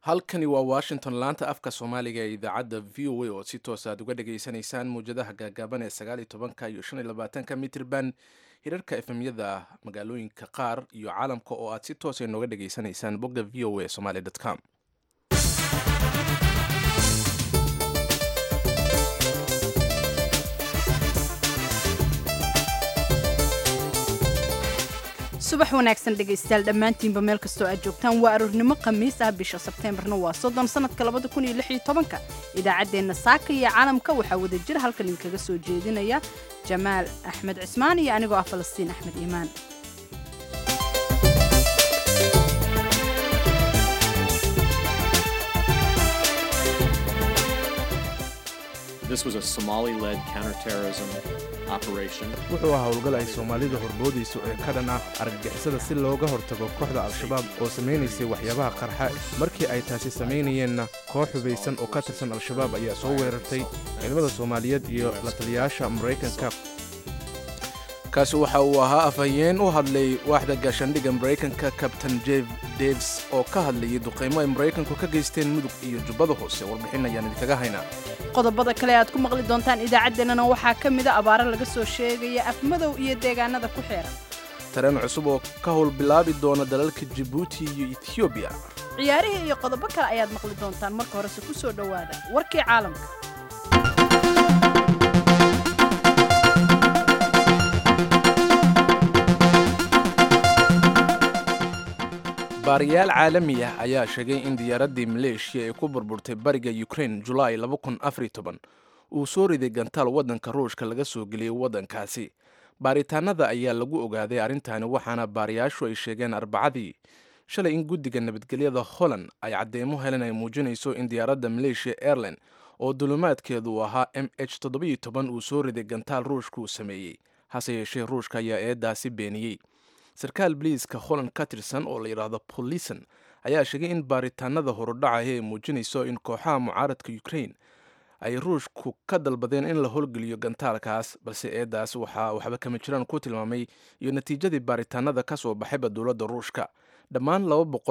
halkani waa washington laanta afka soomaaliga ee idaacadda v o a oo si toos aad uga dhageysanaysaan muwjadaha gaagaaban ee sagaaliyo tobanka iyo shan iyo labaatanka mitrban hirarka efemyada magaalooyinka qaar iyo caalamka oo aad si toosa nooga dhageysanaysaan bogga v o a somaly com subax wanaagsan dhegaystayaal dhammaantiinba meel kastoo aad joogtaan waa aroornimo khamiis ah bisha sebteembarna waa soddon sannadka labada kun iyo lix iyo tobanka idaacaddeenna saaka iyo caalamka waxaa wada jir halkan idinkaga soo jeedinaya jamaal axmed cismaan iyo anigoo ah falastiin axmed iimaan This was a Somali-led counterterrorism operation. wuxuu ahaa howlgal ay soomaalida horboodayso ee ka dhan ah argagixisada si looga hortago kooxda al-shabaab oo samaynaysay waxyaabaha qarxa markii ay taasi samaynayeenna koox hubaysan oo ka tirsan al-shabaab ayaa soo weerartay ciidamada soomaaliyeed iyo la taliyayaasha maraykanka kaasi waxa uu ahaa afhayeen u hadlay waaxda gaashaandhigga maraykanka kabtain jeff daves oo ka hadlayay duqaymo ay maraykanku ka geysteen mudug iyo jubbada hoose warbixin ayaan idinkaga haynaa qodobada kale aad ku maqli doontaan idaacaddeenana waxaa ka mida abaaro laga soo sheegaya afmadow iyo deegaanada ku xeeran tareen cusub oo ka howl bilaabi doona dalalka jibuuti iyo ethioobiya ciyaarihii iyo qodobo kale ayaad maqli doontaan marka horese ku soo dhowaada warkii caalamka baariyaal caalami ah ayaa sheegay in diyaaraddii maleeshiya ee ku burburtay bariga ukraine julaay uu soo riday gantaal waddanka ruushka laga soo geliyey waddankaasi baaritaanada ayaa lagu ogaaday arrintaani waxaana baariyaashu ay sheegeen arbacadii shalay in guddiga nabadgelyada holland ay caddeemo helen ay muujinayso in diyaaradda maleeshiya airline oo dulumaadkeedu uu ahaa m h uu soo riday gantaal ruushka uu sameeyey hase yeeshee ruushka ayaa eeddaasi beeniyey sarkaal biliiska holland ka tirsan oo la yidhaahdo polison ayaa sheegay in baaritaanada horudhacaya ay muujinayso in kooxaha mucaaradka ukraine ay ruushku ka dalbadeen in la howlgeliyo gantaalkaas balse eeddaas waxaa waxba kama jiraan ku tilmaamay iyo natiijadii baaritaanada ka soo baxayba dowladda ruushka dhammaan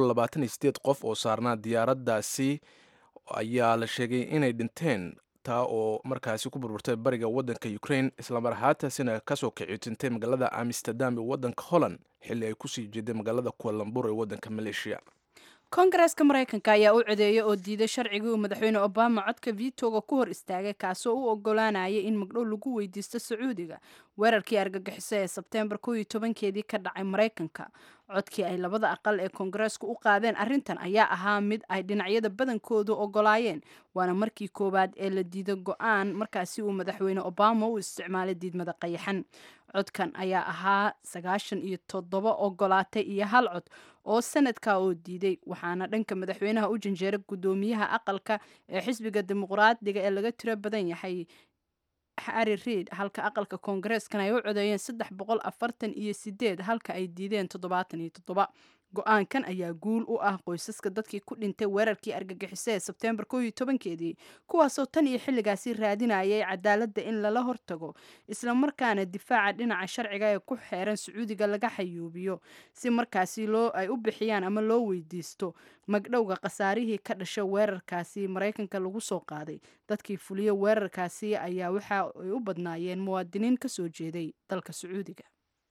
qof oo saarnaa diyaaraddaasi ayaa la sheegay inay dhinteen taa oo markaasi ku burburtay bariga waddanka ukraine islamar ahaantaasina kasoo kicitintay magaalada amsterdam ee waddanka holland xilli ay kusii jeeday magaalada kualambur ee waddanka maleeshiya koongareeska maraykanka ayaa u codeeyay oo diiday sharcigii uu madaxweyne obama codka vitoga ku hor istaagay kaasoo u ogolaanayay in magdhow lagu weydiisto sacuudiga weerarkii argagixiso ee sebteembar kow iyo tobankeedii ka dhacay maraykanka codkii ay labada aqal ee koongareesku u qaadeen arrintan ayaa ahaa mid ay dhinacyada badankoodu ogolaayeen waana markii koowaad ee la diido go-aan markaasi uu madaxweyne obama u isticmaalay diidmada qayaxan codkan ayaa ahaa sagaashan iyo toddoba ogolaatay iyo hal cod oo sanadka oo diiday waxaana dhanka madaxweynaha u janjeeray guddoomiyaha aqalka ee xisbiga dimuqraadiga ee laga tiro badan yahay harri reid halka aqalka koongareeskan ay u codeeyeen saddex boqol afartan iyo sideed halka ay diideen toddobaatan iyo toddoba go-aankan ayaa guul u ah qoysaska dadkii ku dhintay weerarkii argagixiso ee sebteembar kow iyo tobankeedii kuwaasoo tan iyo xilligaasi raadinayay cadaaladda in lala hortago islamarkaana difaaca dhinaca sharciga ee ku xeeran sacuudiga laga xayuubiyo si markaasi loo ay u bixiyaan ama loo weydiisto magdhowga khasaarihii ka dhasha weerarkaasi maraykanka lagu soo qaaday dadkii fuliya weerarkaasi ayaa waxa ay u badnaayeen muwaadiniin ka soo jeeday dalka sacuudiga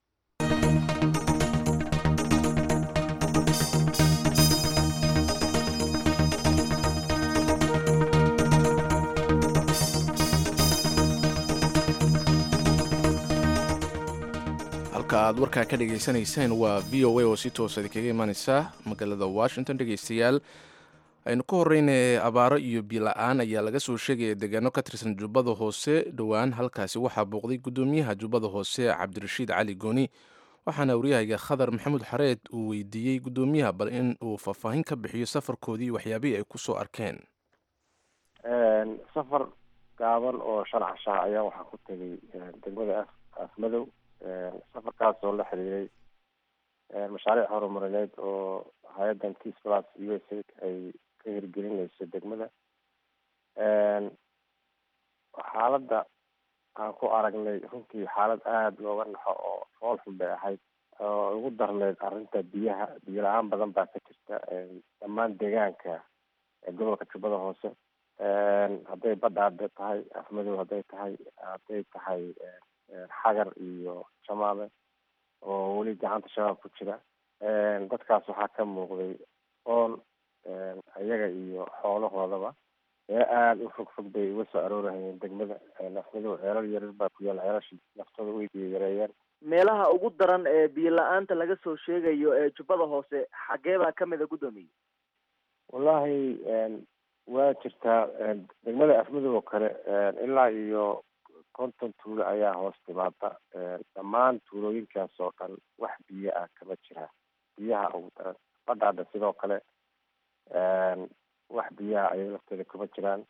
halka aad warkaa ka dhagaysanayseen waa v o a oo si toosa idinkaga imaaneysa magaalada washington dhegaystayaal aynu ka horeyna abaaro iyo biila-aan ayaa laga soo sheegaya deegaano ka tirsan jubbada hoose dhowaan halkaasi waxaa booqday guddoomiyaha jubbada hoose cabdirashiid cali gooni waxaana waryahayga khadar maxamuud xareed uu weydiiyey guddoomiyaha bal in uu faahfaahin ka bixiyo safarkoodii iyo waxyaabihii ay kusoo arkeen safar gaaban oo shan cashaa ayaa waxaa ku tegay degmada afmadow safarkaas oo la xiriiray mashaariic horumarineed oo hay-addan tis plus u s a ay ka hirgelinayso degmada xaaladda aan ku aragnay runtii xaalad aada looga naxo oo fool xun bay ahayd oo ugu darneyd arrinta biyaha biyo la-aan badan baa ka jirta dhammaan deegaanka gobolka jubbada hoose hadday badhaadhe tahay afmadow hadday tahay hadday tahay xagar iyo jamaame oo weli gacanta shabaab ku jira dadkaas waxaa ka muuqday oon iyaga iyo xoolahoodaba ee aada u fog fog bay uga soo aroorahayeen degmada afmadow ceelal yarar baa ku yaal ceelashii naftooda way biyo yareeyeen meelaha ugu daran ee biyo la-aanta laga soo sheegayo ee jubbada hoose xagee baa kamid a guddoomiye wallahi waa jirtaa degmada afmadow oo kale ilaa iyo konton tuulo ayaa hoos timaada dhammaan tuulooyinkaas oo dhan wax biyo ah kama jira biyaha ugu daran badhaadha sidoo kale wax biyaha ayaga lafteeda kuma jiraan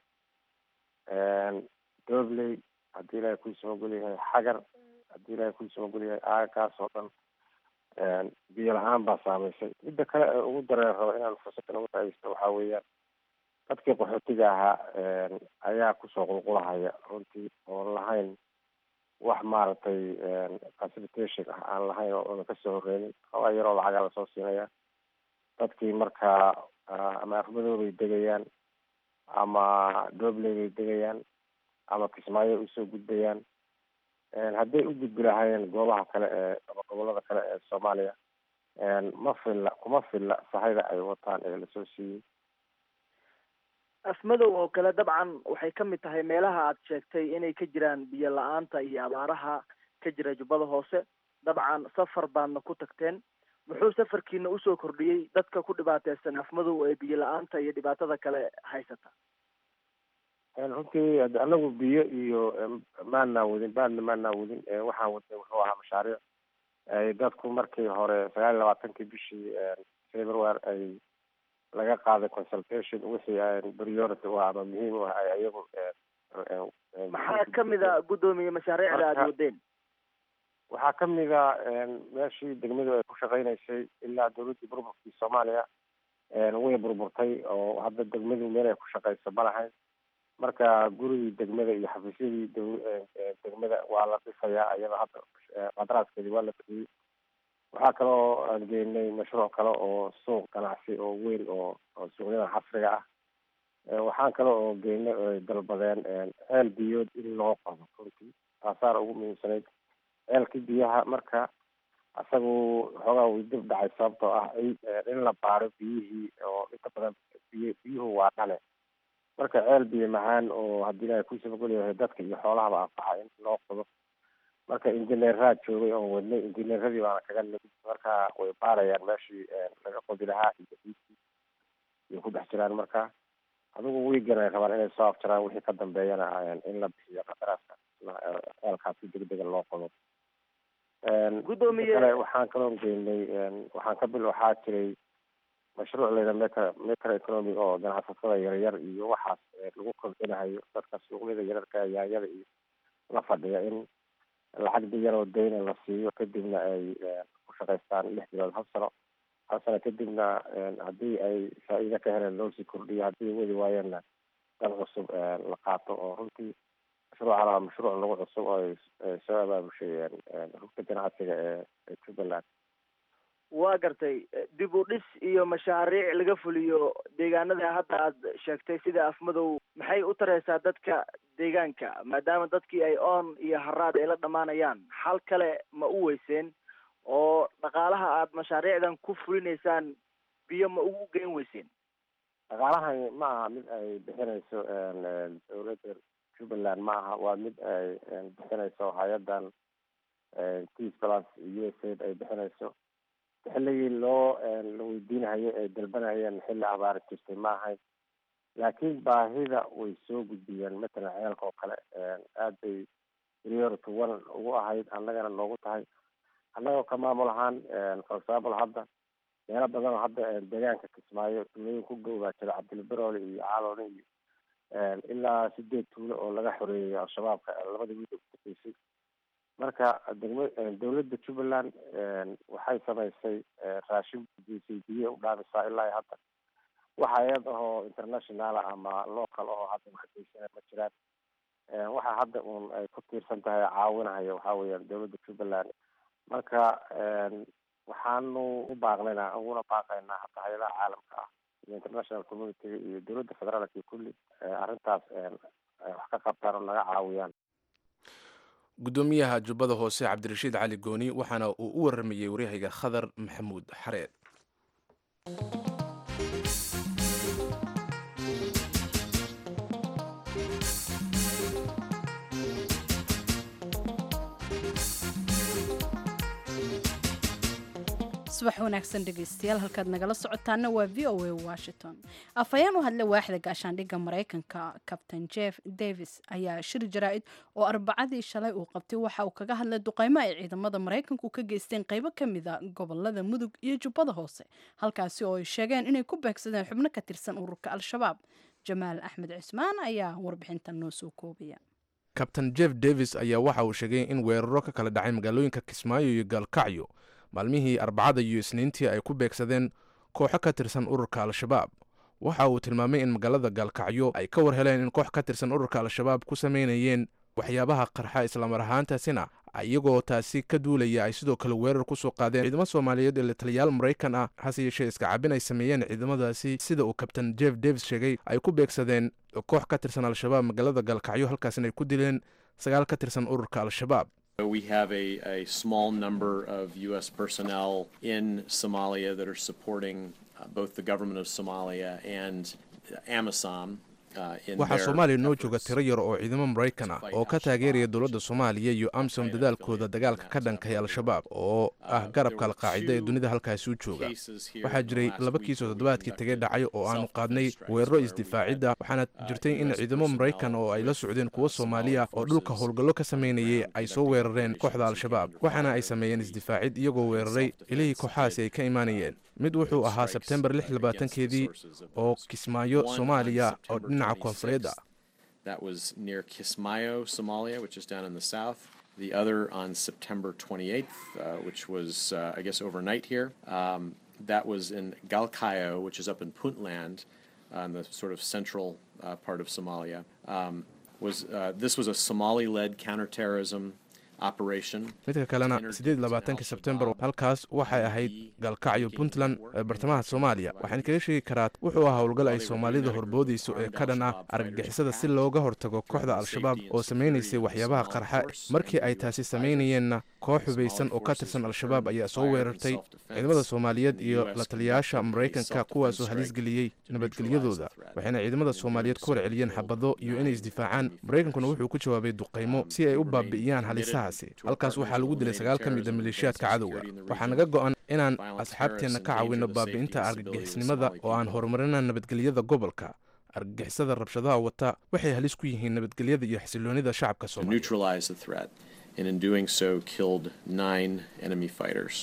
dobley haddii ilaahay kuu samagol yahay xagar haddii ilaahay kuu samagol yahay aagakaas oo dhan biyo la-aan baa saameysay midda kale ee ugu dareen raba inaan fursaddan uga faaidaysto waxaa weeyaan dadkii qaxootiga ahaa ayaa kusoo qulqulahaya runtii oon lahayn wax maaragtay facilitation ah aan lahayn oo una kasoo horeynin hawaa yaroo lacagaa lasoo siinaya dadkii markaa ama afmadow bay degayaan ama dobley bay degayaan ama kismaayo usoo gudbayaan hadday u gudbi lahaayeen goobaha kale ee ama gobolada kale ee soomaaliya ma filla kuma filla sahayda ay wataan ee lasoo siiyey afmadow oo kale dabcan waxay ka mid tahay meelaha aad sheegtay inay ka jiraan biyo la-aanta iyo abaaraha ka jira jubbada hoose dabcan safar baadna ku tagteen muxuu safarkiina usoo kordhiyey dadka ku dhibaateysan afmadow ee biyo la-aanta iyo dhibaatada kale haysata runtii anagu biyo iyo maanaa wadin baadna maanaa wadin waxaan wadnay wuxuu ahaa mashaariic ay dadku markii hore sagaal iyo labaatankii bishii february ay laga qaaday consultation wixii priority u ah ama muhiim u ah ay ayagu maxaa kamid a guddoomiye mashaariicda aada wadeen waxaa kamid a meeshii degmadu ay ku shaqeynaysay ilaa dawladdii burburkii soomaaliya way burburtay oo hadda degmadu meel ay ku shaqeyso ma lahayn marka gurigii degmada iyo xafiisyadii degmada waa la dhisayaa iyada hadda qadaraaskeedii waa la bixiyey waxaa kaloo aan geynay mashruuc kale oo suuq ganacsi oo weyn oo oo suuqyada casriga ah waxaan kale oo geynay oo ay dalbadeen ceel biyood in loo qodo runtii taasaana ugu muhiimsanayd ceelkii biyaha marka isagu xoogaa way dib dhacay sababtoo ah in la baaro biyihii oo inta badan biy biyuhu waa dhale marka ceel biyo macaan oo haddii ilaahay ku sabagol yahay dadka iyo xoolahaba anfaca in loo qodo marka injineeraa joogay oon wadnay injineeradii baana kaga nimid marka way baarayaan meeshii laga qodi lahaa iyo diidkii iyo ku dhex jiraan marka adigu wiigan ay rabaan inay soo afjaraan wixii ka dambeeyana in la bixiyo qadaraaska ceelkaasi degdega loo qodo Guddoomiye- kale waxaan kaloo geynay waxaan ka bil waxaa jiray mashruuc layidha micro micro economic oo ganacsatada yaryar iyo waxaas lagu kobcinahayo dadka suuqyada yararka yaanyada iyo la fadhiya in lacag yar oo dayna la siiyo kadibna ay ku shaqaystaan lix bilood hal sano hal sano kadibna haddii ay faa'iido ka heleen loosii kordhiyo haddii wadi waayeenna dal cusub la qaato oo runtii mashruucan waa mashruuc lagu cusub oo ay ay soo abaabushay rugta ganacsiga ee ee jubbaland waa gartay dib u dhis iyo mashaariic laga fuliyo deegaanada hadda aad sheegtay sida afmadow maxay u tareysaa dadka deegaanka maadaama dadkii ay oon iyo haraad ay la dhammaanayaan xal kale ma u weyseen oo dhaqaalaha aad mashaariicdan ku fulinaysaan biyo ma ugu geen weyseen dhaqaalahani ma aha mid ay bixinayso dowladda jubbaland ma aha waa mid ay bixinayso hay-adan peace plus u s aid ay bixinayso xilligii loo la weydiinahayo ay dalbanayeen xilli abaar jirtay ma ahayn laakiin baahida way soo gudbiyeen matalan ceelka oo kale aad bay priority one ugu ahayd annagana noogu tahay annagoo ka maamul ahaan for example hadda meelo badan oo hadda deegaanka kismaayo tuulooyin ku dhow baa jira cabdilberoole iyo caalone iyo ilaa sideed tuulo oo laga xoreeyay al-shabaabka labada wiil ugu dambeysay marka degma dowladda jubbaland waxay samaysay raashin gudisay biyo u dhaamisaa ilaa hadda wax hay-ad ahoo internationala ama local ahoo hadda waxgeysana ma jiraan waxa hadda un ay ku tiirsan tahay caawinahaya waxaa weeyaan dowladda jubbaland marka waxaanu u baaqnaynaa uguna baaqaynaa hadda hay-adaha caalamka ah iyo international communitiga iyo dowladda federaalka iyo kulli arrintaas ay wax ka qabtaan oo naga caawiyaan guddoomiyaha jubbada hoose cabdirashiid cali gooni waxaana uu u waramayey waryahayga khadar maxamuud xareed subax wanaagsan dhegaystayaal halkaad nagala socotaana waa v o a washington afhayeen u hadlay waaxda gaashaandhigga maraykanka captain jeff davis ayaa shir jaraa-id oo arbacadii shalay uu qabtay waxa uu kaga hadlay duqeymo ay ciidamada maraykanku ka geysteen qeybo ka mida gobolada mudug iyo jubbada hoose halkaasi oo ay sheegeen inay ku beegsadeen xubno ka tirsan ururka al-shabaab jamaal axmed cismaan ayaa warbixintan noo soo koobaya kabtain jeff davis ayaa waxa uu sheegay in weeraro ka kala dhacay magaalooyinka kismaayo iyo gaalkacyo maalmihii arbacada iyo isniintii ay ku beegsadeen kooxo ka tirsan ururka al-shabaab waxa uu tilmaamay in magaalada gaalkacyo ay ka war heleen in koox ka tirsan ururka al-shabaab ku samaynayeen waxyaabaha qarxa islamar ahaantaasina iyagoo taasi ka duulaya ay sidoo kale weerar ku soo qaadeen ciidamo soomaaliyeed ee taliyaal maraykan ah hase yeeshee iska cabin ay sameeyeen ciidamadaasi sida uu kabtain jeff davis sheegay ay ku beegsadeen koox ka tirsan al-shabaab magaalada gaalkacyo halkaasina ay ku dileen sagaal ka tirsan ururka al-shabaab We have a, a small number of U.S. personnel in Somalia that are supporting uh, both the government of Somalia and AMISOM. waxaa soomaaliya noo jooga tiro yar oo ciidamo maraykan ah oo ka taageeraya dowladda soomaaliya iyo amsom dadaalkooda dagaalka ka dhankay al-shabaab oo ah garabka alqaacida ee dunida halkaasi u jooga waxaa jiray laba kiisoo toddobaadkii tegay dhacay oo aanu qaadnay weeraro isdifaacidda waxaana jirtay in ciidamo maraykan oo ay la socdeen kuwo soomaaliya oo dhulka howlgallo ka samaynayay ay soo weerareen kooxda al-shabaab waxaana ay sameeyeen isdifaacid iyagoo weeraray ilihii kooxahaasi ay ka imaanayeen mid wuxuu ahaa sebtembar lix labaatankeedii oo kismaayo soomaaliya oo dhinaca koonfureed ah That was near Kismayo, Somalia, which is down in the south. The other on September 28th, uh, which was, uh, I guess, overnight here. Um, that was in Galkayo, which is up in Puntland, uh, in the sort of central uh, part of Somalia. Um, was uh, this was a Somali-led counterterrorism operation. midka kalena siddeed labaatanka sebtembar halkaas waxay ahayd gaalkacyo puntland ee bartamaha soomaaliya waxaan kaga sheegi karaa wuxuu ahaa howlgal ay soomaalida horboodayso ee ka dhan ah argagixisada si looga hortago kooxda al-shabaab oo samaynaysay waxyaabaha qarxa markii ay taasi samaynayeenna koox hubaysan oo ka tirsan al-shabaab ayaa soo weerartay ciidamada soomaaliyeed iyo la taliyayaasha maraykanka kuwaasoo halis geliyey nabadgelyadooda waxayna ciidamada soomaaliyeed ku warceliyeen xabado iyo inay isdifaacaan maraykankuna wuxuu ku jawaabay duqaymo si ay u baabi'iyaan halisahaasi halkaas waxaa lagu dilay sagaal ka mid a maleeshiyaadka cadowga waxaa naga go'an inaan asxaabteenna ka caawinno baabi'inta argagixisnimada oo aan horumarina nabadgelyada gobolka argagixisada rabshadaha wata waxay halis ku yihiin nabadgelyada iyo xasiloonida shacabka to soomaaliya neutralize the threat, and in doing so, killed nine enemy fighters.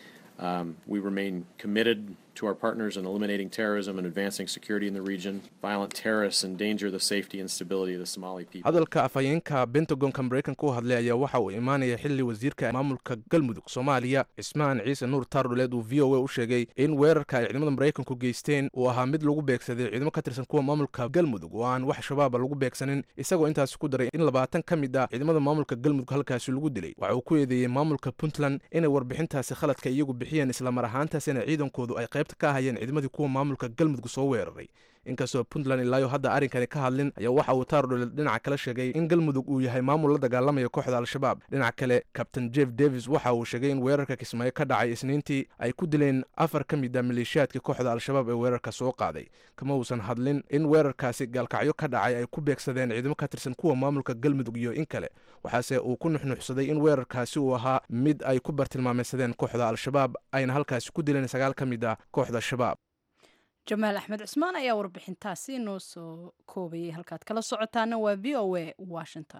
Um, we remain committed to our partners in eliminating terrorism and advancing security in the region. Violent terrorists endanger the safety and stability of the Somali people. hadalka afhayeenka bentagonka maraykanka u hadlay ayaa waxa uu imaanaya xili wasiirka maamulka galmudug soomaaliya cismaan ciise nuur taardhuleed uu v o a u sheegay in weerarka ay ciidamada maraykanku geysteen uu ahaa mid lagu beegsaday ciidamo ka tirsan kuwa maamulka galmudug oo aan wax shabaaba lagu beegsanin isagoo intaasi ku daray in labaatan ka mid ah ciidamada maamulka galmudug halkaasi lagu dilay waxa uu ku eedeeyey maamulka puntland inay warbixintaasi khaladka iyagu bixiyeen islamar ahaantaasina ciidankoodu ay qaybta ka ahayeen ciidamadii kuwa maamulka galmudug soo weeraray inkastoo puntland ilaayo hadda arrinkani ka hadlin ayaa waxa uu taardhuleed dhinaca kale sheegay in galmudug uu yahay maamul la dagaalamaya kooxda al-shabaab dhinaca kale kabtain jeff davis waxa uu sheegay in weerarka kismaayo ka dhacay isniintii ay ku dileen afar ka mid a maleeshiyaadkii kooxda al-shabaab ee weerarka soo qaaday kama uusan hadlin in weerarkaasi gaalkacyo ka dhacay ay ku beegsadeen ciidamo ka tirsan kuwa maamulka galmudug iyo in kale waxaase uu ku nuxnuxsaday in weerarkaasi uu ahaa mid ay ku bartilmaameysadeen kooxda al-shabaab ayna halkaasi ku dileen sagaal ka mid ah kooxda shabaab jamaal axmed cismaan ayaa warbixintaasi noo soo koobayay halkaad kala socotaana waa v o a washington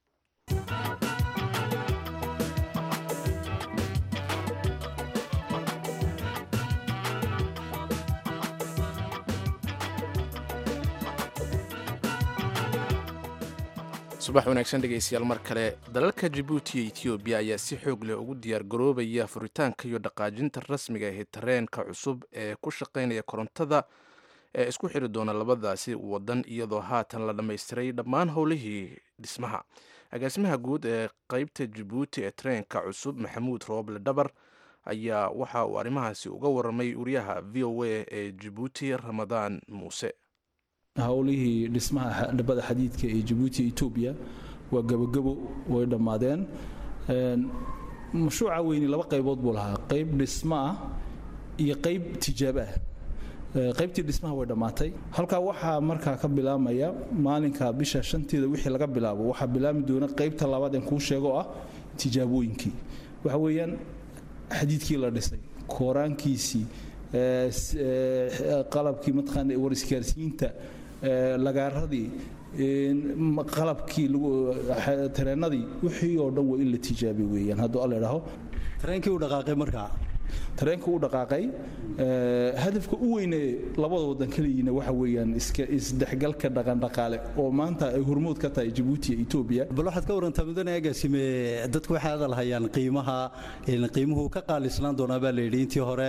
subax wanaagsan dhegaystayaal mar kale dalalka jabuuti iyo etoobiya ayaa si xoog leh ugu diyaar garoobaya furitaanka iyo dhaqaajinta rasmiga ee tareenka cusub ee ku shaqaynaya korontada ee isku xiri doona labadaasi wadan iyadoo haatan la dhammaystiray dhammaan howlihii dhismaha agaasimaha guud ee qeybta jabuuti ee tareenka cusub maxamuud rooble dhabar ayaa waxa uu arrimahaasi uga waramay wariyaha v o a ee jabuuti ramadaan muuse howlihii dhismaha dhabada xadiidka ee jabuuti etoobiya waa gabogabo way dhammaadeen mashruuca weyni laba qaybood buu lahaa qayb dhismo ah iyo qayb tijaabo ah qaybtii dhismaha way dhammaatay halkaa waxaa markaa ka bilaamaya maalinka bisha shanteeda wixii laga bilaabo waxaa bilaami doona qaybta labaad en kuu sheego oo ah tijaabooyinkii waxa weeyaan xadiidkii la dhisay kooraankiisii qalabkii mataqaana warisgaarsiinta lagaaradii qalabkii tareenadii wixii oo dhan waa in la tijaabiy weeyaan hadduu alla idhaaho tareenkii u dhaqaaqay markaa tareenka u dhaqaaqay hadafka u weyne labada wadan kaleyiina waxa weeyaan isdhexgalka dhaqandhaqaale oo maanta ay hormood ka tahay jabuuti iyo etoobiya bal waxaad ka warantaa mudane agaasime dadku waxay hadal hayaan qiimaha qiimuhu ka qaalisnaan doonaa baa layidhi intii hore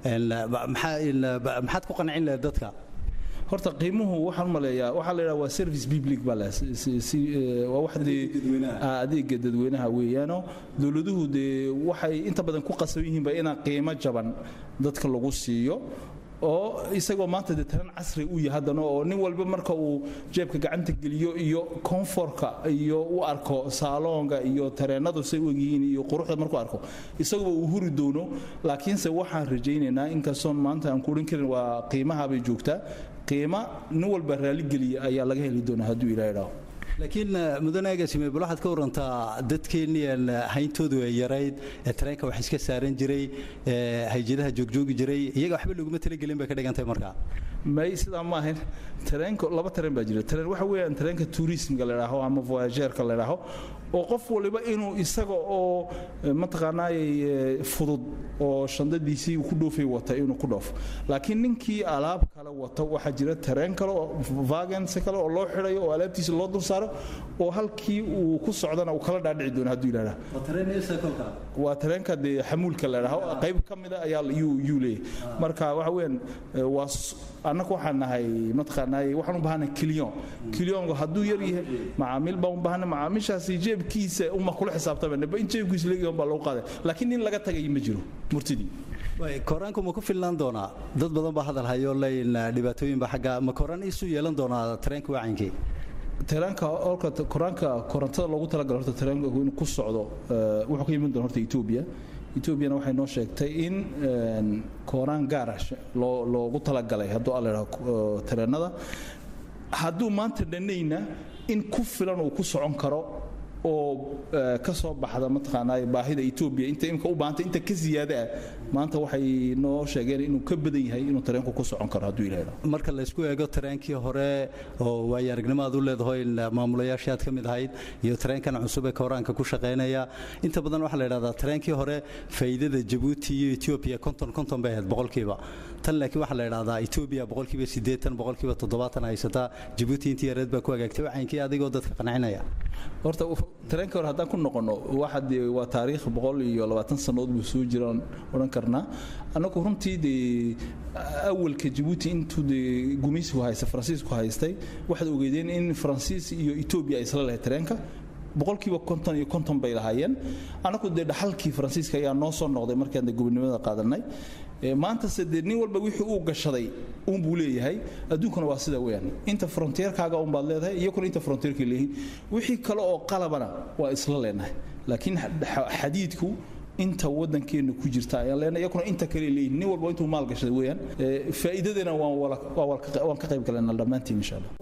maxaad ku qancin lahayd dadka horta qiimuhu waxaan u maleeyaa waxaa la yidhaha waa service public baa leh waa wax dee adeega dadweynaha weeyaano dowladuhu dee waxay inta badan ku qasaban yihiinba inaan qiimo jaban dadka lagu siiyo oo isagoo maanta dee taran casri u yahay haddana oo nin walba marka uu jeebka gacanta geliyo iyo koonforka iyo u arko saaloonga iyo tareenadu say u egyihiin iyo quruxda markuu arko isaguba uu huri doono laakiinse waxaan rajaynaynaa inkastoon maanta aan kuodhan karin waa qiimaha bay joogtaa qiima nin walba raaligeliya ayaa laga heli doonaa hadduu ilaa idhaaho laakiin mudane agaasime bal waxaad ka warantaa dadkeennii hayntoodu ay yarayd ee tareenka wax iska saaran jiray ee hayjadaha joogjoogi jiray iyaga waxba laguma talagelin bay ka dhigantahay markaa may sidaa ma ahayn tareenka laba tareen baa jira tareen waxa weeyaan tareenka tourismka la idhaaho ama voyageerka la idhaaho oo qof waliba inuu isaga oo mataqaanaayey fudud oo shandadiisii ku dhoofay wata inuu ku dhoofo laakiin ninkii alaab kale wata waxaa jira tareen kale oo vagens kale oo loo xidhayo oo alaabtiisa loo dul saaro oo halkii uu ku socdana uu kala dhaadhici doono hadduu yidhahda waa tareenka dee xamuulka la idhaaho qayb ka mida ayaa yuu leeyahy marka waxa weeyaan waa annagu waxaan nahay mataqaanaay waxaan u baahanahay kiliyon kiliyonku hadduu yar yahay macaamiil baan u baahanay macaamiishaasi jeebkiisa uma kula xisaabtamana in jeebkiisa leeyahay baa lagu qaaday laakiin nin laga tagay ma jiro murtidii koraanku ma ku filnaan doonaa dad badan baa hadal hayo leyn dhibaatooyinba xagga ma koraan isu yeelan doonaa tareenka wacankii tareenka olka koraanka korontada loogu talagalo horta tareenka inuu ku socdo wuxuu ka yimin doona horta etoobiya etoobiyana waxay noo sheegtay in kooraan gaara loogu talagalay hadduu alla idhaho tareenada hadduu maanta dhanayna in ku filan uu ku socon karo oo ka soo baxda mataqaanaa baahida etoobiya inta imka u baahanta inta ka ziyaada ah maanta waxay noo sheegeen inuu ka badan yahay inuu tareenku ku socon karo hadduu ilaahay marka la isku eego tareenkii hore oo waayo aragnimo aad u leedahay maamulayaashii aad ka mid ahayd iyo tareenkan cusub ee koraanka ku shaqaynaya inta badan waxaa la yidhahdaa tareenkii hore faa'iidada jabuuti iyo etoobiya konton konton bay ahayd boqolkiiba tan laakiin waxaa la yidhahdaa etoobiya boqolkiiba siddeetan boqolkiiba toddobaatan haysataa jabuuti intii yareed baa ku hagaagtay wacaynkii adigoo dadka qancinaya horta tareenka hore haddaan ku noqono waxa dee waa taariikh boqol iyo labaatan sannadood buu soo jiraan odhan karnaa annagu runtii dee awalka jabuuti intuu dee gumaysigu haysta faransiisku haystay waxaad ogeedeen in faransiis iyo etoobiya ay isla lahayd tareenka boqolkiiba konton iyo konton bay lahaayeen annagu dee dhaxalkii faransiiska ayaa noo soo noqday markaan dee gobonimada qaadanay maantase dee nin walba wixii uu gashaday uunbuu leeyahay adduunkana waa sida weyaan inta fronteerkaaga unbaad leedahay iyakuna inta fronteerkay leeyihiin wixii kale oo qalabana waa isla leenahay laakiin xadiidku inta waddankeenna ku jirta ayaan leenahay iyakuna inta kale leeyihin nin walba intuu maal gashaday weyaan faa'iidadana waan ka qayb galayna dhammaantiin insha allah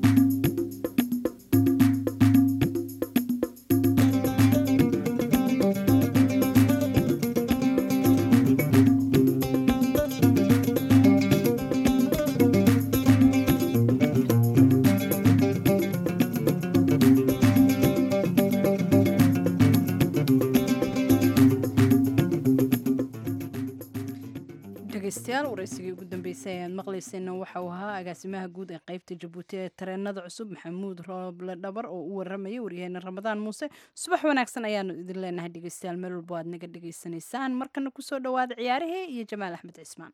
dhegeystayaal waraysigii ugu dambeysay ayaad maqlayseenna waxa uu ahaa agaasimaha guud ee qaybta jabuuti ee tareenada cusub maxamuud rooble dhabar oo u waramayay waryaheena ramadaan muuse subax wanaagsan ayaanu idin leenahay dhegeystayaal meel walbo aad naga dhegeysanaysaan markana kusoo dhawaada ciyaarahee iyo jamaal axmed cismaan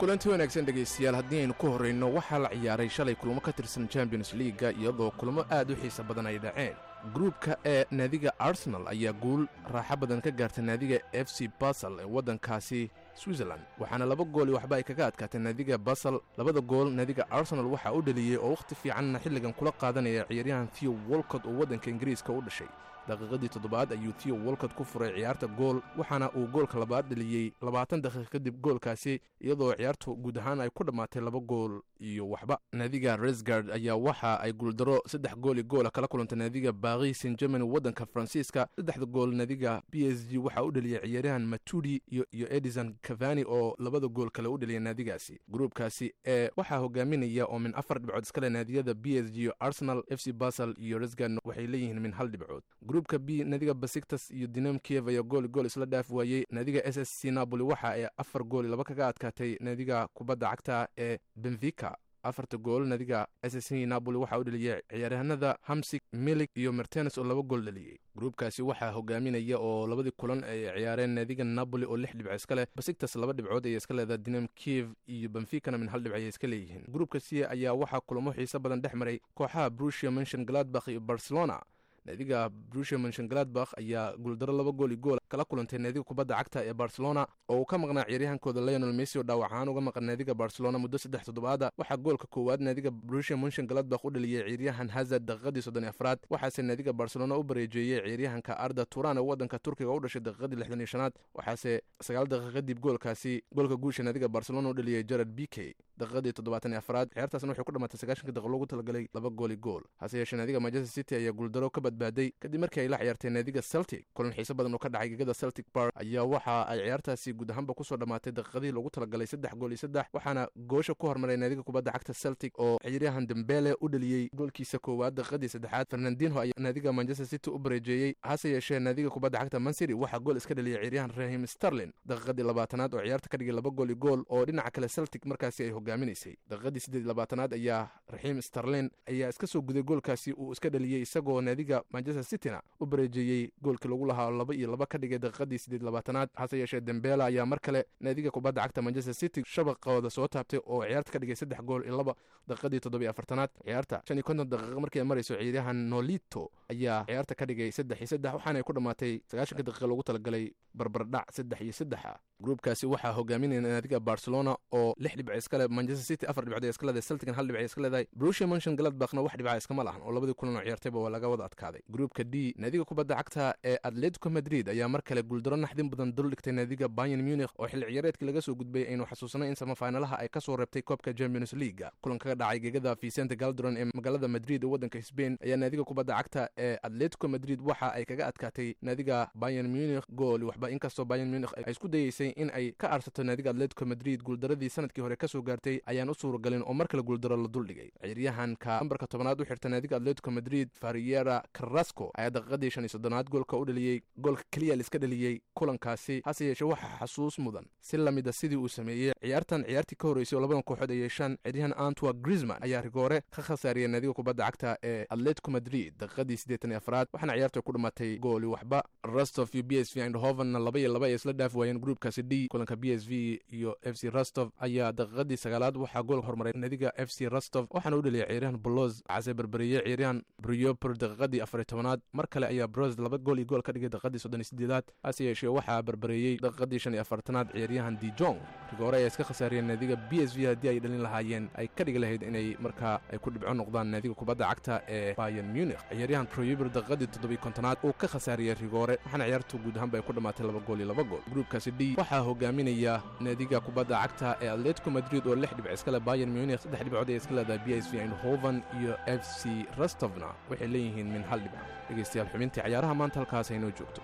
kulanti wanaagsan dhegaystayaal haddii aynu ku horrayno waxaa la ciyaaray shalay kulamo ka tirsan champions liiga iyadoo kulamo aad u xiisa badan ay dhaceen gruubka ee naadiga arsenal ayaa guul raaxo badan ka gaartay naadiga f c basel ee waddankaasi switzerland waxaana laba gooli waxba ay kaga adkaatay naadiga basel labada gool naadiga arsenal waxaa u dhaliyey oo wakhti fiicanna xilligan kula qaadanaya ciyaaryahan theo wolcott oo waddanka ingiriiska u dhashay daqiiqadii toddobaad ayuu theo wolcott ku furay ciyaarta gool waxaana uu goolka labaad dhaliyey labaatan daqiiq kadib goolkaasi iyadoo ciyaartu guud ahaan ay ku dhammaatay laba gool iyo waxba naadiga resgard ayaa waxa ay guuldaro saddex gooli goola kala kulantay naadiga baaqi saint germany waddanka faransiiska saddexda gool naadiga b s g waxaa u dhaliyey ciyaaryahan matudi iyo edison cavani oo labada gool kale u dhaliyay naadigaasi gruubkaasi ee waxaa hogaaminaya oo min afar dhibcood iskale naadiyada b s g arsenal f c basel iyo resgard waxay leeyihiin min hal dhibcood gruubka b naadiga basiktas iyo dinam kiev ayaa gooli gool isla dhaaf waayey naadiga s s c napoli waxa ay afar gooli laba kaga adkaatay naadiga kubadda cagta ee benfica afarta gool naadiga s s c napoli waxaa u dhaliyey ciyaaryahanada hamsik milik iyo mertenes oo laba gool dhaliyey gruubkaasi waxaa hogaaminaya oo labadii kulan ay ciyaareen naadiga napoli oo lix dhibco iska leh basiktas laba dhibcood ayay iska leedahay dinam kiev iyo benficana min hal dhibc ayay iska leeyihiin gruubka c ayaa waxaa kulamo xiiso badan dhex maray kooxaha brusia mention gladbakh iyo barcelona naadiga brusia menshengladbakh ayaa guuldaro laba gool i gool kala kulantay naadiga kubadda cagta ee barcelona oo uu ka maqnaa ciyaaryahankooda leonel messi oo dhaawac ahaan uga maqan naadiga barcelona muddo saddex toddobaada waxaa goolka koowaad naadiga brusia menshengladbakh u dhaliyey ciyaaryahan hazard daqiiqadii soddon afraad waxaase naadiga barcelona u bareejeeyey ciyaaryahanka arda turan ee waddanka turkiga u dhashay daqiiqadii lixdan iyo shanaad waxaase sagaal daqiiq kadib goolkaasi goolka guusha naadiga barcelona u dhaliyey jared b k daqiiqadii toddobaatan iyo afraad ciyaartaasna waxay ku dhammaatay sagaashanka daqiiq loogu talagalay laba gooli gool hase yeeshee naadiga manchester city ayaa guuldaro ka badbaaday kadib markii ay la ciyaartay naadiga celtic kulan xiise badan oo ka dhacay gegada celtic park ayaa waxa ay ciyaartaasi guud ahaanba kusoo dhammaatay daqiiqadihii loogu talagalay saddex gool iyo saddex waxaana goosha ku hormaray naadiga kubadda cagta celtic oo ciyaaryahan dembele u dhaliyey goolkiisa koowaad daqiiqadii saddexaad fernandinho ayaa naadiga manchester city u bareejeeyey hase yeeshee naadiga kubadda cagta mancity waxaa gool iska dhaliyay ciyaaryahan rahim starlin daqiiqadii labaatanaad oo ciyaarta ka dhigay laba gool iyo gool oo dhinaca kale celtic markaasi ay hogaaminaysay daqiiqadii siddeed labaatanaad ayaa raxiim starlin ayaa iska soo guday goolkaasi uu iska dhaliyey isagoo naadiga manchester cityna u bareejeeyey goolkii lagu lahaa laba iyo laba ka dhigay daqiiqadii siddeed labaatanaad hase yeeshee dembela ayaa mar kale naadiga kubadda cagta manchester city shabaqooda soo taabtay oo ciyaarta ka dhigay saddex gool iyo laba daqiiqadii toddobiyo afartanaad ciyaarta shan iyo konton daqiiqa markii ay marayso ciyaaryahan nolito ayaa ciyaarta ka dhigay saddex iyo saddex waxaanay ku dhammaatay sagaashanka daqiiqa loogu talagalay barbardhac saddex iyo saddexa gruubkaasi waxaa hogaaminaya naadiga barcelona oo lix dhibc iskale manchester city afar dhibcood iska leedahay celtigan hal dhibc iska leedahay brusia mention gladbachna wax dhibca iskama lahan oo labadii kulan oo ciyaartayba waa laga wada adkaaday gruubka d naadiga kubadda cagta ee atletico madrid ayaa mar kale guuldaro naxdin badan dul dhigtay naadiga bayern munich oo xilli ciyaareedkii laga soo gudbay aynu xasuusanay in samafaynalaha ay ka soo reebtay koobka champions leaga kulan kaga dhacay gegada vicente galdoron ee magaalada madrid ee waddanka sbain ayaa naadiga kubadda cagta ee atletico madrid waxa ay kaga adkaatay naadiga bayern munich gool waxba inkastoo bayern munich ay isku dayeysay in ay ka arsato naadiga atletico madrid guuldaradii sanadkii hore kasoo gaartay ayaan u suuragalin oo mar kale guuldaro la duldhigay ciyaaryahanka nambarka tobanaad u xirta naadiga atletico madrid fariera carrasco ayaa daqiiqadii shan iyo soddonaad goolka u dhaliyey goolka keliya liska dhaliyey kulankaasi hase yeeshee waxaa xasuus mudan si lamida sidii uu sameeyey ciyaartan ciyaartii ka horreysay oo labadan kooxood ay yeeshaan ciyaaryahan antwa grisman ayaa rigoore ka khasaariyay naadiga kubadda cagta ee atletico madrid daqiiqadii siddeetan iyo afraad waxaana ciyaarta ku dhammaatay gooli waxba rostov iyo b s v eindhovenna laba iyo laba ay isla dhaaf waayeen gruubkaasi d kulanka b s v iyo f c rostov ayaa daqiiqadii sagaalaad waxaa gool hormaray naadiga f c rostov waxaana u dhaliyay ciyaaryahan bolos case berberiyey ciyaaryahan brioper daqiiqadii afariy tobanaad mar kale ayaa bros laba gool iyo gool ka dhigay daqiiqadii soddon iyo sideedaad hase yeeshee waxaa berbereeyey daqiiqadii shan iyo afartanaad ciyaaryahan dijong rigoore ayaa iska khasaariyeen naadiga b s v haddii ay dhalin lahaayeen ay ka dhigi lahayd inay markaa ay ku dhibco noqdaan naadiga kubadda cagta ee bayan munich ciyaaryahan proyuber daqiiqadii toddobiy kontonaad uu ka khasaariyey rigoore waxaana ciyaartu guud ahaanba ay ku dhammaatay laba gool iyo laba gool gruubkaasi d waxaa hogaaminaya naadiga kubadda cagta ee atletico madrid oo lix dhibc iskale bayan munich saddex dhibcood ay iska leedahay b s v eindhoven iyo f c rostovna waxay leeyihiin min hal dhibco dhegaystayaal xubintii cayaaraha maanta halkaas haynoo joogto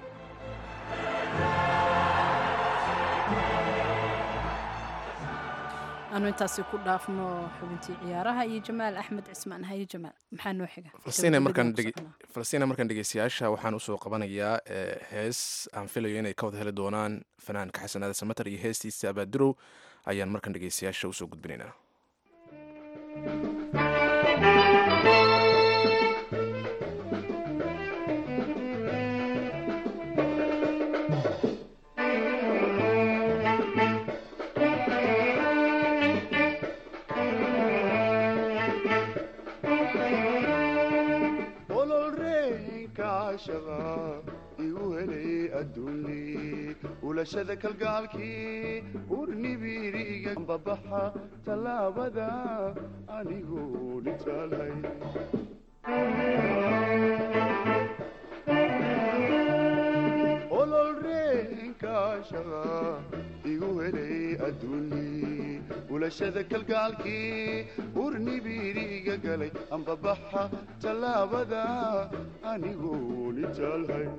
aanu intaasi ku dhaafno xubintii ciyaaraha iyo jamaal axmed cismaan haye jamaal maxaa noo xiga falastina markaan dhegeystayaasha waxaan usoo qabanayaa hees aan filayo inay ka wada heli doonaan fanaanka xasanaada samater iyo heestiisa abaadurow ayaan markaan dhegeystayaasha usoo gudbinaynaa caashaqa igu helay adduuni ulashada kalgaalkii urnibiriga babaxa tallaabada anigoo nitaalhay ololreenkaashaqa igu helay adduuni ulashada kalgaalkii urnibiriga galay ambabaxa tallaabada anigoo nitaalhay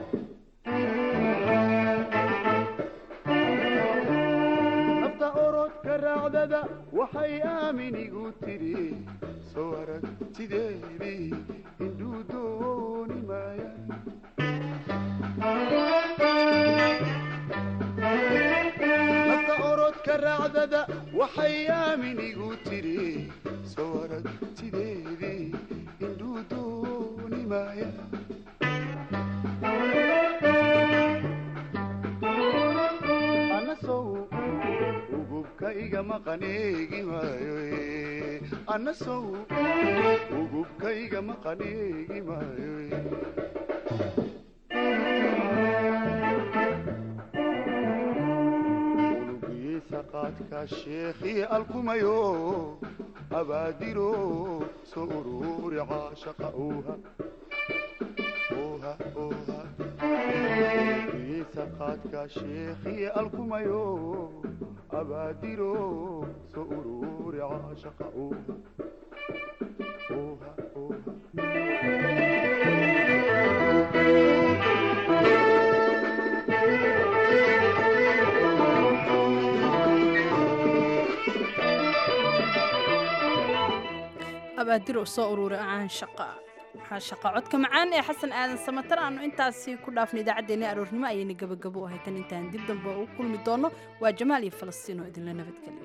nafta orodka raacdada waxay aamin igu tidhi soo aragtideedii indhuu dooni maaya nafta orodka raacdada waxay aamin igu tidhi soo aragtideedii indhuu dooni maaya anasow ugubka iga maqaneegi maayo anasow ugubka iga maqaneegi maayo unugiisa qaadka sheekhii alkumayo abaadiro soo ururi caashaqa uuha uuha uuha unugiisa qaadka sheekhii alkumayo abaadiro soo ururi caashaqa uuha uuha uuha abaadiro soo uruura caan shaqa shaqa codka macaan ee xasan aadan samatar aanu intaasi ku dhaafna idaacaddeenna aroornimo ayayna gabagabo ahay tan intaan dib dambe u kulmi doono waa jamaal iyo falastiin oo idinla nabadgeliya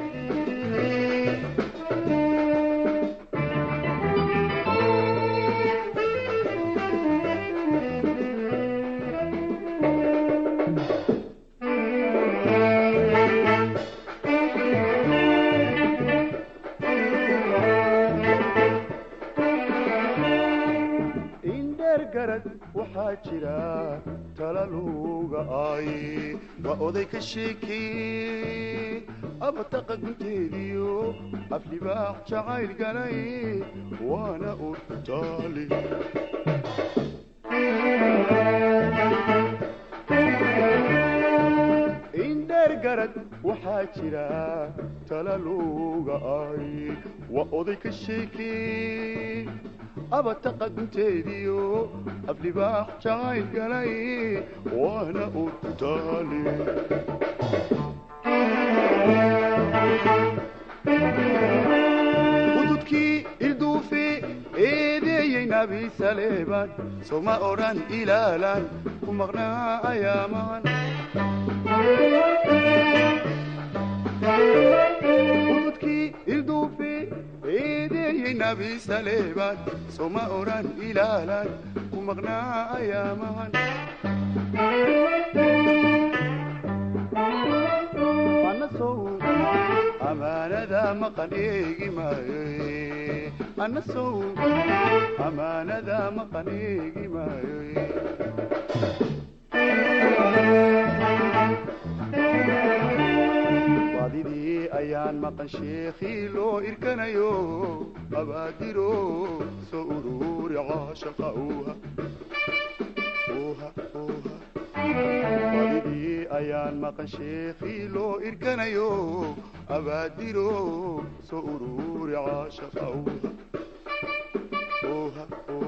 indheer garad waxaa jira talaluga ay waa oday ka sheekee abataqa gunteediyo aflibaax jacayl galay waana urtaali indheer garad waxaa jira talaluga ay waa oday ka sheekee abataqa gunteediyo aflibaax jacayl galay waana urtaali hududkii ilduufe eedeeyey nabi saleebaan soma odhan ilaalaan ku maqnaa ayaamaan hududkii ilduufe eedeeyey nabi saleebaan soma odhan ilaalaan ku maqnaa ayaamaan anasow amaanada maqan eegi maayo anasow amaanada maqan eegi maayo baadidii ayaan maqan sheekhii loo irkanayo abaadiro soo ururi caashaqa uuha uuha uuha baadidii ayaan maqan sheekhii loo irkanayo abaadiro soo ururi caashaqa uuha uuha uuha